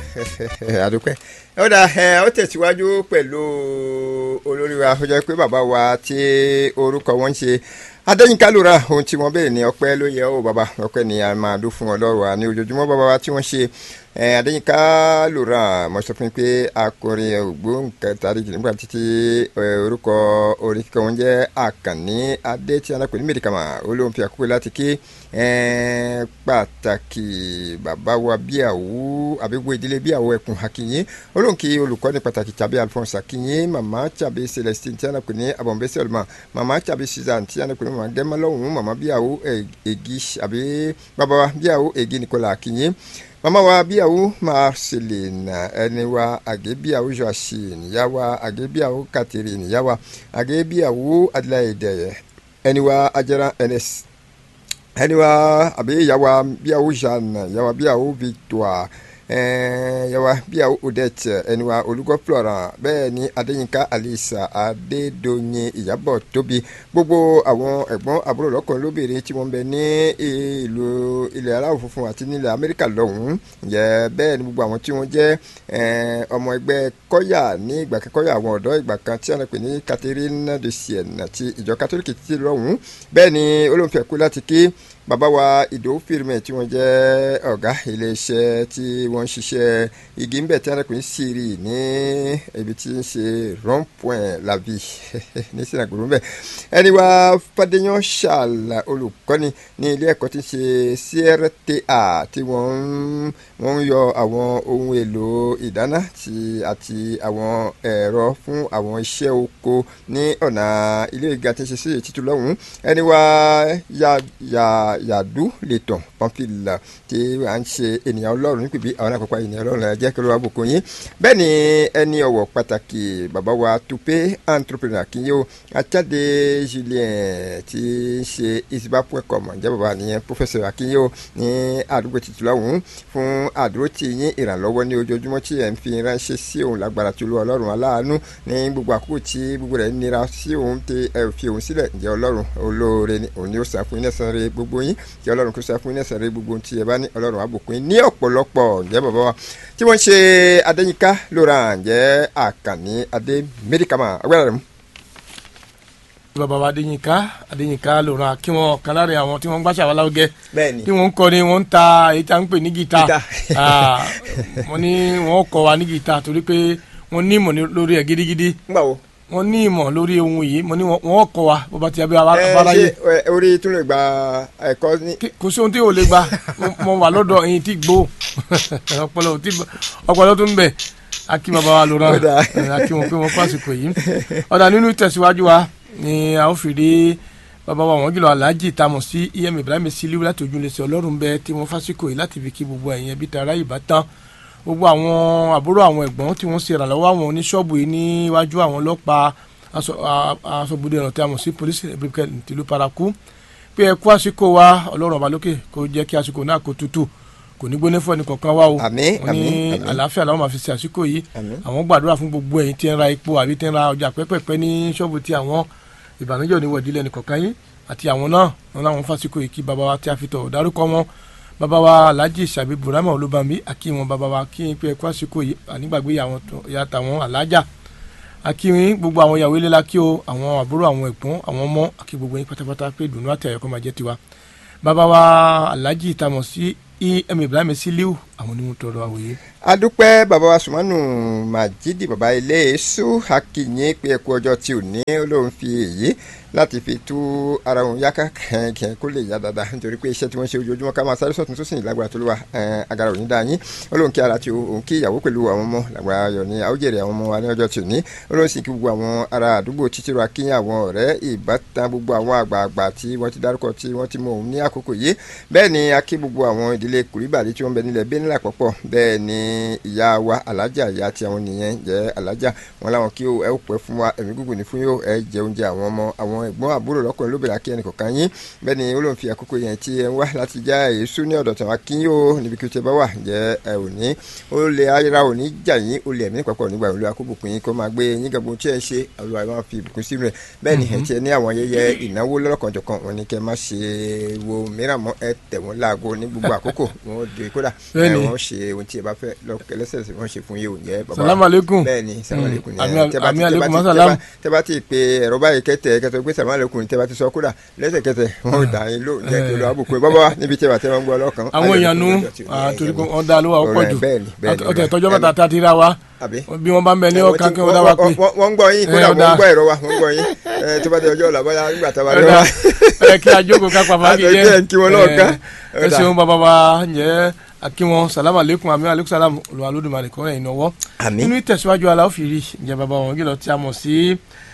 àdúpẹ́ ó dà ẹ ó tẹ̀síwájú pẹ̀lú olórí wa ó jẹ́ pé bàbá wa tí orúkọ wọn ń ṣe adéyínká lóra ohun tí wọ́n béèrè ní ọpẹ́ ló yẹ ó bàbá ọpẹ́ ni a máa dún fún ọlọ́run wa ní ojoojúmọ́ bàbá wa tí wọ́n ṣe adéyínká lóra mo sọ fún mi pé akọrin ògbóǹkẹtàrí nígbà títí orúkọ orin kíkọ wọn jẹ́ àkànní adé tí alápè ní mẹ́díkàmà olóhùn fi àkókò láti ké pàtàkì bàbá wa bíàwó àbíwò ìdílé bíàwó ẹkùn akínyìn olóhùn kí olùkọ́ni pàtàkì tàbí alphonse akínyìn màmá tàbí celestine tí alápè ní abọ̀nbẹ́sẹ̀ ọ̀lùmọ̀ màmá tàbí suzanne tí alápè ní màmá dẹ́mọ́ lọ́hùn màmá bíàwó ègì àbí bàbá wa bíàwó ègì nìkọlà akínyìn mama wa bíyàwó marceline ẹni wa àgébíyàwó joachine ìyá wa àgébíyàwó catherine ìyá wa àgébíyàwó adelaide ẹni wa ajara ns ẹni wa àbí ìyá wa bíyàwó jeanne ìyá wa bíyàwó victoire yàwá bíyàwó odette ẹni wa olùkọ́ florent bẹ́ẹ̀ ni adéyínká alisa adédọ̀yìn ìyàbọ̀ tóbi gbogbo àwọn ẹ̀gbọ́n àbúrò lọ́kùnrin lóbìnrin tí wọ́n bẹ ní ìlú ilẹ̀ aláwọ̀ funfun àti nílẹ̀ amẹ́ríkà lọ́hùn-ún yẹ bẹ́ẹ̀ ni gbogbo àwọn tí wọ́n jẹ́ ọmọ ẹgbẹ́ kọ́yà ní ìgbà kẹ́kọ́yà àwọn ọ̀dọ́ ìgbà kan tí wọ́n pè ní catherine de sienne ti ìjọ kátólíkì títí lọ́hùn-ún bẹ́ẹ̀ ni olóńfẹ́ kú láti kí bàbá wa ìdòwú fìrìmẹ̀ tí wọ́n jẹ́ ọ̀gá iléeṣẹ́ tí wọ́n ń ṣiṣẹ́ igi ń bẹ̀ tí wọ́n ń sírì ní ibi tí ń ṣe rond point la vie ní sinagboro ń bẹ̀ ẹni wa fàdéyàn ṣàlà olùkọ́ni ní ilé ẹ̀kọ́ tí ń ṣe CRTA tí wọ́n ń yọ àwọn ohun èlò ìdáná àti àwọn ẹ̀rọ fún àwọn iṣẹ́ oko ní ọ̀nà ilé ìga tí ń ṣe sí ètùtù lọ́hùn-ún ẹni wa ya ya yàdú lẹ́tàn pọ́nfìlà tí à ń ṣe ènìyàn ọlọ́run nípìbí àwọn àpapọ̀ ènìyàn ọlọ́run ẹ̀ jẹ́ kí ló wá bùkún yín bẹ́ẹ̀ ni ẹni ọ̀wọ̀ pàtàkì bàbá wa tupe entrepreneur kí yóò ajáde julien tí ń ṣe isbapwecom ǹjẹ́ bàbá nìyẹn professor akínyó ní àdúgbò títí lọ́hùn fún àdúró tí yín ìrànlọ́wọ́ ní ojoojúmọ́ tí ẹ̀ ń fi ránṣẹ́ sí òun lágbára tí olú ọlọ́run aláàánú ní gbogbo àkókò tí gbogbo rẹ̀ nira sí òun tí ẹ fi òun sílẹ̀ ǹjẹ́ ọlọ́run olóore ni òun ni ó sàn fún yín lẹ́sàn-án rẹ̀ gbogbo yín kí ọlọ́run kó sá fún iná sẹ̀rẹ̀ gbogbo tí ẹ bá ní ọlọ́run àbùkún ní ọ̀pọ̀lọpọ̀ ǹjẹ́ bàbá wa tí wọ́n ń ṣe adéyínká lóra ǹjẹ́ àkànní adé mẹ́ríkàmà agbára rẹ̀ mú. bàbá wa adéyínká adéyínká lóra kí wọn kan lára àwọn tí wọn ń gbàṣà wà láwùjẹ bẹ́ẹ̀ni tí wọn ń kọ ni wọn ń ta èyí tí a ń pè ní gìtá wọn ní wọn kọ wa ní gìtá torí pé wọn ní ìmọ̀ lórí ẹ̀ gidigidi ńgbà wo wọn ní ìmọ̀ lórí ohun yìí mo ní wọn kọ wa bó bá ti abẹ́ abára yìí. ẹ ṣe orí tún lè gba ẹ̀kọ́ ní. kò sí ohun tí yóò lè gba mo wà lọ́dọ̀ ẹ̀yin tí gbó ọpọlọ tí ọpọlọ tó ń bẹ akí bàbá wa lóra akí wọn pé wọn kó àsìkò yìí ọ̀dà nínú ìtẹ̀síwájú wa ni a ó fìdí bàbá wa wọn jùlọ aláàjì tamọ̀ sí em ibrahim siliu láti ojúlẹ̀sẹ̀ ọlọ́run bẹ tí wọ́n fásikò yìí láti fi kí gbogbo ẹ̀yìn ẹbí tara ìbátan gbogbo àwọn àbúrò àwọn ẹ̀gbọ́n tí wọ́n ṣe ìrànlọ́wọ́ àwọn oníṣọ́ọ̀bù yìí níwájú àwọn ọlọ́pàá aṣọ́bodè ọ̀nà tí a mọ̀ sí polisi republic tìlú paraku pé ẹ kú àsìkò wa ọlọ́run ọba lókè kó jẹ́ kí àsìkò náà kó tutù kò ní gbóná fún ẹnìkankan wa o àmín wọ́n ní àmín àlàáfíà làwọn máa fi ṣe àsìkò yìí àmín àwọn gbàdúrà fún gbogbo ẹ̀yin tí ń ra epo àbí tí ń ra ọjà pẹ́pẹ́pẹ́ ní ṣọ́ọ̀bù tí àwọn ìbànújẹ́ ò ní wọ̀dí lẹ́nìkankan yín àti àwọn náà wọn láwọn fásikò yìí kí bàbá wa tí a fi tọ̀ dárúkọ wọn bàbá wa alhaji sàbí burama olúbami akínwọn bàbá wa kí n pé ẹkú àsìkò yìí ànígbàgbé ìyá tàwọn alájà akínrin gbogbo àwọn ìyàwó ilé la kí o àwọn àbúrò àwọn ẹ̀gbọ́n àwọn ọmọ àkí gbogbo yín pátápátá pé ìdùnnú àti àyọkọ́ máa jẹ́ tiwa bàbá wa alhaji tamọ̀ sí em ibrahim siliu àwọn onímọ̀ tọrọ àwòye. adúpẹ́ bàbá wa sùmánù màjídì bàbá ilé èso akínyìn pé ẹkú ọjọ́ tí ò ní olóhùn fi èyí láti fi tú ara òun yáká kẹ̀kẹ́ kó lè yá dáadáa nítorí pé iṣẹ́ tí wọ́n ṣe ojoojúmọ́ ká máa sáré sọ̀tún tó sì ní lágbára tó ló wà agara òní dáa yín olóhùn kí ara tí òun kí ìyàwó pẹ̀lú àwọn ọmọ lágbára ayọ̀ ní àwòjèrè àwọn ọmọ wa ní ọjọ́ tí ò ní olóhùn sì kí gbogbo àwọn ará àdúgbò títí ra kíyàn àwọn ọ̀rẹ́ ìbátan gbogbo àwọn àgbààgbà tí wọ́n ti dárúkọ tí wọ́n ti mọ òun ní àkókò yìí bẹ́ẹ̀ ni a kí gbogbo àwọn ìdílé kùrìbàdì tí wọ́n bẹ nílẹ̀ bẹ́ẹ̀ nílà pọ̀pọ̀ bẹ́ẹ̀ ni ìyá wa alájà ìyá tí àwọn nìyẹn jẹ́ alájà wọn láwọn kí ẹ ó pẹ́ fún wa ẹ̀mí gúngùn ní fún yóò ẹ jẹ oúnjẹ àwọn ọmọ àwọn ẹ̀gbọ́n àbúrò lọ́kùnrin lóbìnrin akí ẹnì kọ̀ọ̀kan yín bẹ́ẹ̀ ni ó lóun fi àkókò yẹn tí ẹ ń wá láti já èso ní ọ̀dọ̀ tàwa kí yóò níbi kí o ti bá wà jẹ́ ẹ ò ní ó lè ayéra ò ní jà yín ó lè ẹ̀mí papọ̀ nígbà olú akóbùkún yín kó máa gbé yín gàgbọ́n tí ẹ ṣe olúwa máa fi ìbùkún sínú ẹ bẹ́ẹ̀ ni ẹ̀ tí ẹ ní àwọn ayẹyẹ ìnáwó lọ́lọ́kanjọ̀kan wọn ni kẹ́ má ṣe wo mìíràn mọ́ ẹ tẹ̀ wọ́n láago ní gbogbo àkókò wọn ò dé kódà bẹ́ẹ̀ni wọn ṣe ohun tí ẹ bá fẹ́ lẹ́sẹ̀sẹ̀ wọn ṣe fún yìí ò ń jẹ́ bàbá salamu aleykum bẹ́ẹ̀ ni salamu aleykum ni Àmì- ẹ, tẹ́ bá ti- àmì tẹ́ bá aleykum ti- masalam. tẹ́ bá- tẹ́ bá ti pe ẹ̀rọ báyìí kẹ́tẹ̀ kẹ́tọ̀ pé salamu aleykum tẹ́ bá ti sọ kódà lẹ́sẹ̀kẹsẹ̀ wọn ò dà yín lò jẹ́ kí olú àbùkù bàbá wa níbi tí ẹ bá tẹ́ wọn gbọ́ ọlọ́kan àwọn èèyàn nu torí pé wọn dá lówó àwọn pọ̀ jù ọtẹ tọjọ́ bàtà tá a ti ra wa àbí bí wọ́n bá ń bẹ ní ọ̀kan kí wọ́n dá wa pé wọ́n ń gbọ́ yín kódà Eh, ó wọ́n dáa. ń gbọ́ ẹ̀rọ wa wọ́n ń gbọ́ yín Eh, tó bá dé ọjọ́ ọ̀la bóyá nígbà tá a bá dé ọ̀dà wa. ẹ kí ajókòó ká pàmò àkìyẹ Àtẹ̀jẹ́ ń kí wọn lọ́ọ̀kan. ẹ ṣeun bàbá wa ǹjẹ́ akínwọn salamu aleykum àmì aleykum salam olùwàlódùmarè kọ́ ẹ̀yìn náwó Àmín. nínú ìtẹ̀síwájú aláwọ̀ fìrí ǹjẹ́ bàbá wọn kìlọ̀ tí a mọ̀ sí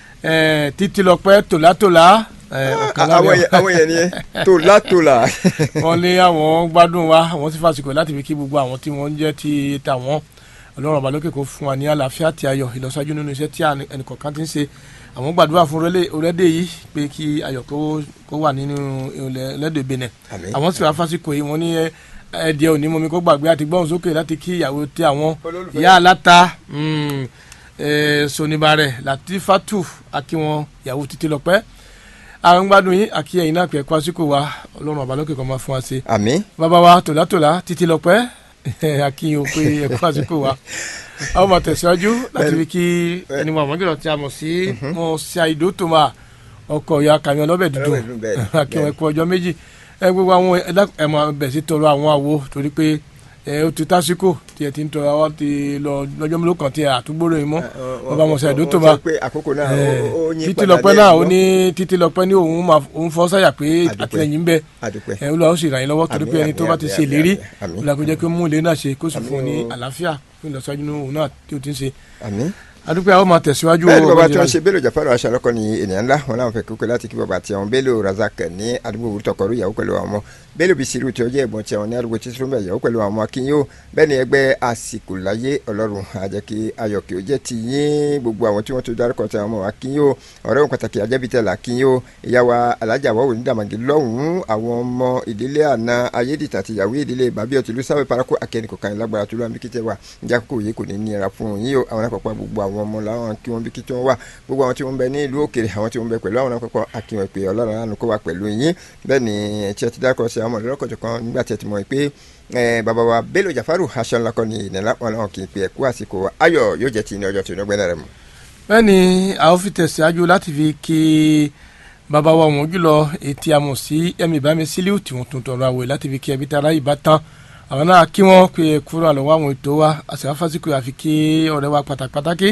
eh, títí lọ́pẹ́ tòlátòlá eh, ọ̀kan lára- àwọn yẹn àwọn yẹn ni tòlá tòlá. wọ́n ní àwọn gbádùn wa àwọn sì fàsìkò láti fi kí gbogbo àwọn tí wọ́n ń jẹ́ ti tàwọn ọlọ́run ọba lókè kó fún wa ní àlàáfíà àti ayọ̀ ìlọsíwájú nínú iṣẹ́ tí àni- ẹnìkọ̀ọ̀kan ti ń ṣe àwọn gbàdúrà fún orílẹ̀- orílẹ̀-èdè yìí pé kí ayọ̀ kó kó wà nínú ẹlẹ́dẹ̀ benin Àmín. àwọn sì wá fásìkò yìí wọ́n ní ẹ, ẹ̀ẹ́dẹ̀ òní mọ́mi kó gbàgbé àti gbọ́n sókè láti kí ìyàwó tí àwọn Olólùfẹ́. ìyá aláta mm, eh, sonibare latifatu akíwọn ìyàwó títí lọ́pẹ́ àwọn gbádùn yín àkí ẹ̀yin náà pẹ̀ kwásíkò wa ọlọ́run ọba lókè kan máa fún wa ṣe àmín bàbá wa tòlátòlá títí lọ́pẹ́ akínyìn o pé ẹ̀kọ́ àsìkò wa àwọn máa tẹ̀síwájú láti fi kí ẹni wọn àmọ́gìrọ̀ tí a mọ̀ sí mọ̀ sí àìdó tó máa ọkọ̀ ìyá kàmí ọlọ́bẹ̀ dúdú Ọlọ́bẹ̀ dúdú, bẹ́ẹ̀ ni, akínyìn ẹ̀kọ́ ọjọ́ méjì ẹ gbogbo àwọn ẹ̀dá- ẹ máa bẹ̀ sí tọrọ àwọn àwo torí pé ẹ ó ti tásíkò tí ẹ ti ń tọrọ àwọn ti lọ lọ́jọ́ mélòó kan tí ẹ àtúgbòrò yìí mọ́ bàbá mọ̀ sí àìdó tó máa sọ pé àkókò náà ó- ó yín títí padà lọ́pẹ́ díẹ̀ náà ó ṣùgbọ́n ní títí lọ́pẹ́ ní òun máa òun fọ́ sáyà pé Àdúpẹ́. àtìlẹ́yìn ń bẹ àdúpẹ́ ẹ olùwà ó sì ràn yín lọ́wọ́ torí Àmín, pé ẹni tó àmín, bá ti àmín, ṣe ìlérí àmín, àmín. olùwà kò jẹ́ kí ó mú ilé náà ṣe kó sì Àmín fún un ní o. àlàáfíà fún ìlọsíwájú nínú òun náà tí ó ti ń ṣe àmín. adúpẹ́ àwọn máa tẹ̀síwájú bẹ́ẹ̀ ni bàbá tí ọgbẹ́ni wọ́n ṣe Bello Jafaru aṣàlọ́kọ ni ènìyàn ńlá wọn làwọn fẹ́ kókó láti kí bàbá tí àwọn Bello Razak ní àdúgbò wúrútọ̀kọ̀rú ìyàwó pẹ̀lú àwọn ọmọ Bello Bisiru tí ó jẹ́ ẹ̀gbọ́n tí àwọn ní àdúgbò tíṣúrúmẹ̀ ìyàwó pẹ̀lú àwọn ọmọ akínyó bẹ́ẹ̀ ni ẹgbẹ́ àsìkò láyé ọlọ́run àjẹ́ kí ayọ̀ kí ó jẹ́ ti yín gbogbo àwọn tí wọ́n tó dárúkọ tí àwọn ọmọ akínyó ọ̀rẹ́ òun pàtàkì ajẹ́bítẹ̀ làkínyó ìyàwó alájà wọ́wọ́ ní dàmàgì lọ́hùn-ún àwọn ọmọ ìdílé àna ayédìtà àti ìyàwó ìdílé bàbí ọtí lùsàwé parako akẹ́ni kọ̀ọ̀kan lágbára tó lọ́wọ́ bíkítẹ́ wa ìjà kókò yìí kò ní nira fún yín o àwọn àpapọ̀ gbogbo àwọn ọmọ làwọn kí wọ́n bíkítẹ́ wọn wà gbogbo àwọn tí wọ́n bẹ ní ìlú òkèrè àwọn tí wọ́n bẹ pẹ̀lú àwọn àpapọ̀ akíwọ̀n pé ọlọ́run àánú kó wà pẹ̀lú yín bẹ́ẹ̀ ni tí ẹ ti dákọ̀ sí àwọn ọmọdé kan nígbà tí ẹ ti mọ̀ pé eh, bàbá wa Bello Jafaru aṣọ ńlá kan ní ìnira wọn náà kì í pe ẹ̀kú àsìkò wa ayọ̀ yóò jẹ́ ti ní ọjọ́ tí ó gbẹ́nà rẹ̀ mọ́. bẹ́ẹ̀ ni a ó fi tẹ̀síwájú láti fi kí bàbá wa wọ́n jùlọ etí amọ̀ sí ẹ̀mí ìbámi sílíù tí wọ́n tún tọrọ àwẹ̀ láti fi kí ẹbí tara ìbátan àwọn náà kí wọ́n pe kúrò àlọ́wọ́ àwọn ètò wa àṣà fásitì àfi kí ọ̀rẹ́ wa pàtàkì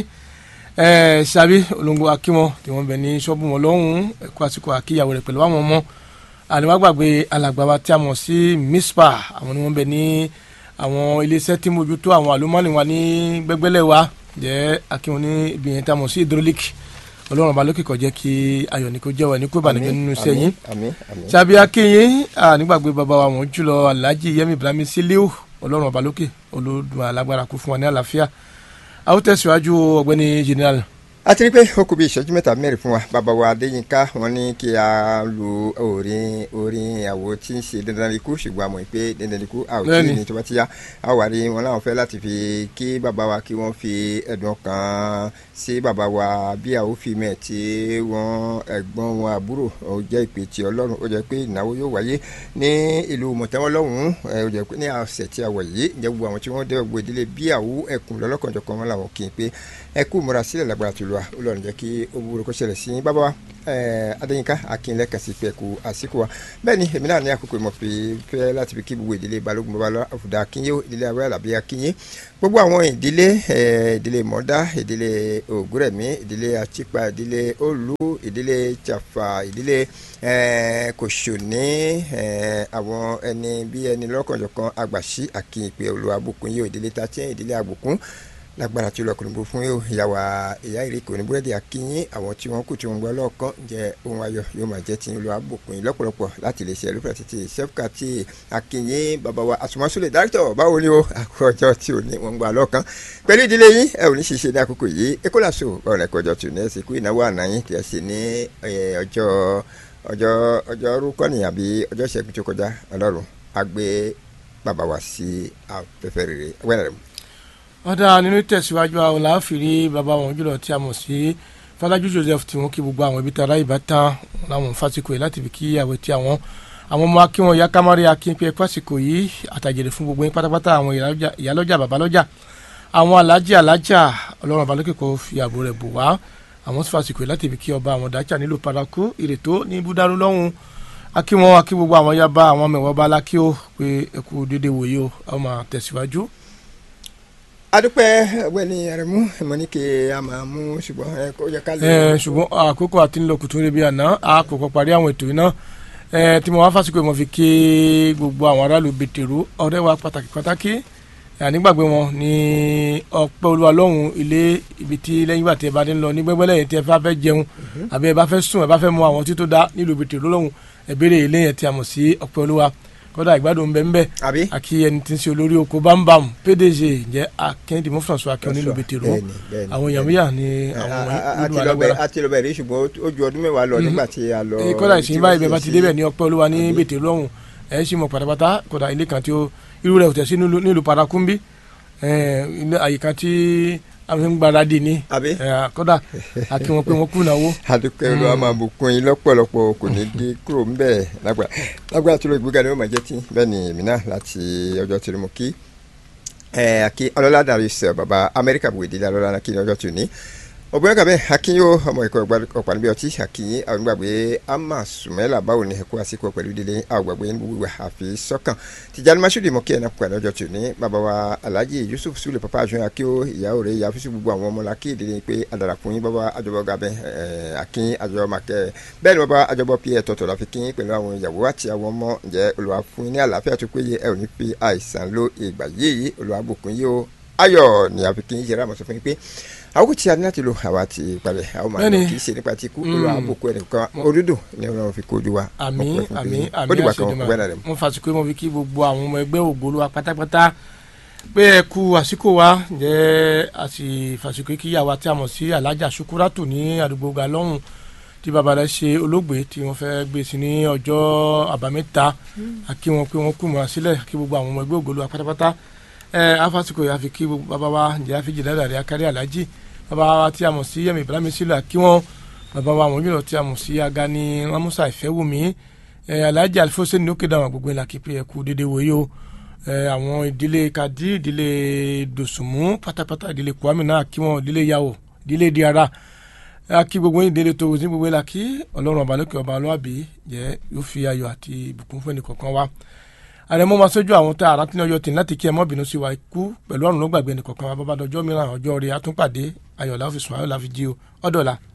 ẹ ṣàbí olóńgbò akíwọn tí wọ́n bẹ ní ṣọ́ọ̀bù wọn lọ́hùn-ún ẹ̀kọ́ àsìkò àkíyàwó rẹ̀ pẹ̀lú àwọn ọmọ àníwá gbàgbé alàgbà wa tí a mọ̀ sí mispa àwọn ni wọ́n bẹ ní àwọn iléeṣẹ́ tí mójútó àwọn àlùmọ́ọ́nì wa ní gbẹ́gbẹ́lẹ̀ wa jẹ́ akíwọn ní ibìyẹn tí a mọ̀ sí hydraulic ọlọ́run ọba lókè kó jẹ́ kí ayọ̀ ní kó jẹ́wọ́ ní kó ìbànújẹ́ nínú iṣẹ́ yín àmín àmín ṣàbí akínyìn nígbàgbé bàbá wa wọ́n jùlọ alhaji yemi ibrahim siliu ọlọ́run ọba lókè olódùn alágbára kó fún wa ní àlàáfíà a ó tẹ̀síwájú ọ̀gbẹ́ni general a ti rí pé ó kù bí ìṣẹ́jú mẹ́ta mẹ́rin fún wa bàbá wa adéyínká wọn ní kí a lu orin orin àwo tí ń ṣe dandan ikú ṣùgbọ́n a mọ̀ pé dandan ikú a ò tí ì Bẹ́ẹ̀ni. ní tó bá ti yá a wà rí wọn láwọn fẹ́ láti fi kí bàbá wa kí wọ́n fi ẹ̀dùn kan sí bàbá wa bí a ó fi mẹ́ tí wọ́n ẹ̀gbọ́n wọn àbúrò ó jẹ́ ìpè tí ọlọ́run ó jẹ́ pé ìnáwó yóò wáyé ní ìlú mọ̀tẹ́wọ́n lọ́hùn-ún ẹ̀, ó jẹ́ pé ní ọ̀sẹ̀ tí a wọ̀ yìí ǹjẹ́ gbogbo àwọn tí wọ́n dẹ́ gbogbo ìdílé bí àwọ̀ ẹkùn lọ́lọ́kanjọ̀kan wọn làwọn kì í pé ẹ kú múra sílẹ̀ lágbára tó lọ wa ó lọ́run jẹ́ kí ó wúro kó ṣẹlẹ̀ sí yín bàbá wa ẹ̀, adéyínká akínlẹ̀ kàsí pé kú àsìkò wa bẹ́ẹ̀ ni èmi náà ní àkókò ìmọ̀ pé fẹ́ láti fi kí gbogbo ìdílé balógun babalọ́ àfùdá akínyé ìdílé awẹ́ àlàbí akínyé gbogbo àwọn ìdílé ẹ̀, ìdílé mọ́dá ìdílé ògúrẹ̀mí ìdílé àtìpà ìdílé olú ìdílé tàfà ìdílé ẹ̀, kòsòní ẹ̀, àwọn ẹni bí ẹni lọ́kànjọ̀kan àgbàṣí àkìyìnpé olùwàbùkún yìí ìdílé tàtíẹ̀ ìdílé àbùkún lágbára tí lọkùnrin bó fún yóò ìyàwó ìyá ìrèké òní búrẹ́dì akínyín àwọn tí wọ́n kù tí wọ́n gbọ́ lọ́ọ̀kan jẹ́ ohun ayọ̀ yóò máa jẹ́ tí ń lo àbùkún yìí lọ́pọ̀lọpọ̀ láti lè ṣe ẹlẹ́fẹ̀ẹ́ títí sẹ́fúkà tí akínyín bàbá wa àsùnmọ́sùlẹ̀ dáríktọ̀ báwo ni o àkókò ọjọ́ tí ò ní wọ́n gbà lọ́ọ̀kan pẹ̀lú ìdílé yín ẹ ò ní ṣiṣẹ́ ní àkókò yìí ekolaso ọ̀rẹ́ kọjọ tù ní ẹ̀sìn kú ìnáwó àná yín tí ẹ sì ní eh, ọjọ́ ọjọ́ ọjọ́ rúkọ́ ni àbí ọjọ́ ìṣẹ́gun tó kọjá ọlọ́run á gbé bàbá wa sí afẹ́fẹ́ rere wẹ́rẹ́ rẹ̀ ọ̀dà nínú ìtẹ̀síwájú àwọn làáfìrí bàbá wọn jùlọ tí a mọ̀ sí Fọlájú Joseph tí wọ́n kí gbogbo àwọn ibi tara ìbátan láwọn fásikò yìí láti fi kí àwẹ̀ tí àwọn àwọn ọmọ akínwọn ìyá kámárì akínpé ẹkọ àsìkò yìí àtàjèrè fún gbogbo yín pátápátá àwọn ìyálọ́jà babalọ́jà àwọn alájà alájà ọlọ́run abalókè kò fi ààbò rẹ̀ bò wá àwọn sì fàsìkò yìí láti ibi kí ọba àwọn dájà nílò paraku ìrètò ní búdárú lọ́hùn akínwọn akí gbogbo àwọn yaba àwọn mẹwàá bá lákì ó pé ẹkú dédé wòye ó àwọn máa tẹ̀síwájú adúpẹ́ ọ̀gbẹ́ni aremu mọ́nìkè a máa mú ṣùgbọ́n ẹ kó yẹ ká lè. ẹ ṣùgbọ́n àkókò àti ńlọ kùtù níbi àná àkókò parí àwọn ètò iná ẹ tí mo wá fásikò mo fi ké gbogbo àwọn aráàlú bẹ̀tẹ̀rù ọ̀rẹ́ wa pàtàkì pàtàkì ànígbàgbé wọn ní ọpẹ́ olúwa lọ́hùn ilé ibi tí lẹ́yìn ìgbà tí ẹ bá dé ń lọ ní gbẹ́gbẹ́lẹ́ yẹn tí ẹ bá fẹ́ jẹun àbí ẹ bá fẹ́ sùn ẹ bá fẹ́ mu àwọn tí tó dá nílùú bẹ̀tẹ̀rù lọ́hùn ẹ béèrè ilé yẹn tí a mọ̀ sí ọpẹ́ olúwa kódà ìgbádùn bẹ́ẹ̀ bẹ́ẹ̀ àbí. àkí ẹni tí ń ṣe olórí oko bámbam pdg jẹ́ akíndí mú François akíọ́ nílùú bẹ̀tẹ̀rù bẹ́ẹ̀ni, bẹ́ẹ̀ni, àwọn èèyàn míyà ní àwọn àti olú lọ́bẹ̀ alágbára àti lọ́bẹ̀ rí ṣùgbọ́n ó ju ọdún mẹ́wàá lọ nígbà tí a lọ. ee kódà ìsìn báyìí bẹ́ẹ̀ bá ti débẹ̀ ní ọpẹ́ olúwa ní bètè lọ́hùn ẹ̀ sì mọ̀ pátápátá kódà ilé kan tí ó irú rẹ̀ ò tẹ̀ sí nílùú nílùú parakumbi ẹ̀ ilé àyíká tí àwọn ń gbáradì ní àbí. ẹ̀ kódà àti wọn pé wọn kú náwó adúpẹ́ olúwa máa bùkún yín lọ́pọ̀lọpọ̀ kò ní dé kúrò ń bẹ̀ lágbára lágbára tó lọ ìgbéga ni ó máa jẹ́ tí bẹ́ẹ̀ ni èmi náà láti ọjọ́ tí mo kí ẹ̀ àkí ọlọ́lá dàrí sẹ̀ bàbá amẹ́ríkà bùwé délé ọlọ́lá kí ni ọjọ́ tí ò ní ọgbọ́n kàbẹ́ akínyó ọmọ ìkọ́ ọ̀pá níbi ọtí akínyín àwọn gbàgbé ama sùmẹ́là báwo ni ẹ̀kọ́ àsìkò pẹ̀lú délé àwọn gbàgbé ní gbogbo àfi sọ́kàn tìjànì masudi mọ̀kí ẹ̀nà pẹ̀lú ọjọ́ tí ò ní bàbá wa alhaji yusuf sule papa àjọyọ̀ akíó ìyàwó rẹ̀ ìyá fífi gbogbo àwọn ọmọ làkì ìdílé pé adarapọ̀ yín bàbá àjọbọ gabẹ́ akín àjọyọ̀ makẹ́ bẹ́ẹ̀ ni bàbá àjọbọ pí ẹ̀ tọ̀tọ̀ láfi kín pẹ̀lú àwọn ìyàwó àti àwọn ọmọ ǹjẹ́ Olúwa fún yín ní àlàáfíà tó péye ẹ ò ní fi àìsàn lo ìgbà yìí Olúwa bùkún yìí o ayọ̀ ni àfi kín yẹra àmọ̀ sọ fún yín pé àwọn tí a ní láti lo àwa ti parẹ́ àwọn máa lọ Bẹ́ẹ̀ni. kì í ṣe nípa ti kú Olúwa àbùkù ẹnìkan òdúdù ni Ọlọ́run fi kojú wa àmì Ọpẹ́ fún àmì pé- àmì ó dìgbà kan àṣẹjọba ọgbẹ́ náà rẹ̀ mo fàṣìkò mo fi kí gbogbo àwọn ọmọ ẹgbẹ́ ògbólú wa pátápátá pé ẹ kú àsìkò wa jẹ́ àti fàṣìkò kí àwa tí a mọ̀ sí alájà sukuratu ní àdúgbò galọ́hùn tí bàbá rẹ̀ ṣe olóògbé tí wọ́n fẹ́ gbé sí ní ọjọ́ àbámẹ́ta àkí wọn pé wọ́n kú mọ́ sílẹ̀ kí gbogbo àwọn ọmọ ẹgbẹ́ ògbólú wa pátápátá ẹ afásìkò yà fi kí gbogbo bàbá wa ǹjẹ́ àfijì lẹ́dàrí akárí alájì bàbá wa tí a mọ̀ sí yẹmi ibrahim sílẹ̀ kí wọ́n bàbá wa àwọn yìí tí a mọ̀ sí agani ramusa ìfẹ́wùmí ẹ alhaji alifose ní òkè dáhùn gbogbo ìlà kípe ẹkú dédé wòye o ẹ àwọn ìdílé kadi ìdílé dòsùnmú pátápátá ìdílé kwami náà kí wọn ìdílé yàwó ìdílé diara ẹ kí gbogbo ìdílé tó ní gbogbo ìlà kí ọlọ́run ọba lókè ọba ọlọ́àbí jẹ́ yóò fi ayọ̀ àti ìbùkún fún ẹnì kọ̀ọ̀kan wa àrẹ̀mọ́ máa sójú àwọn tá àrà tí ní ọjọ́ tì láti kí ẹ mọ́ bínú sí wa ikú pẹ̀lú ọ̀run ló gbàgbé ẹnì kọ̀ọ̀kan wa bàbá dọjọ́ mìíràn ọjọ́ rẹ̀ àtúnpàdé ayọ̀ láfi sùn ayọ̀ láfi jí o ọ̀dọ̀la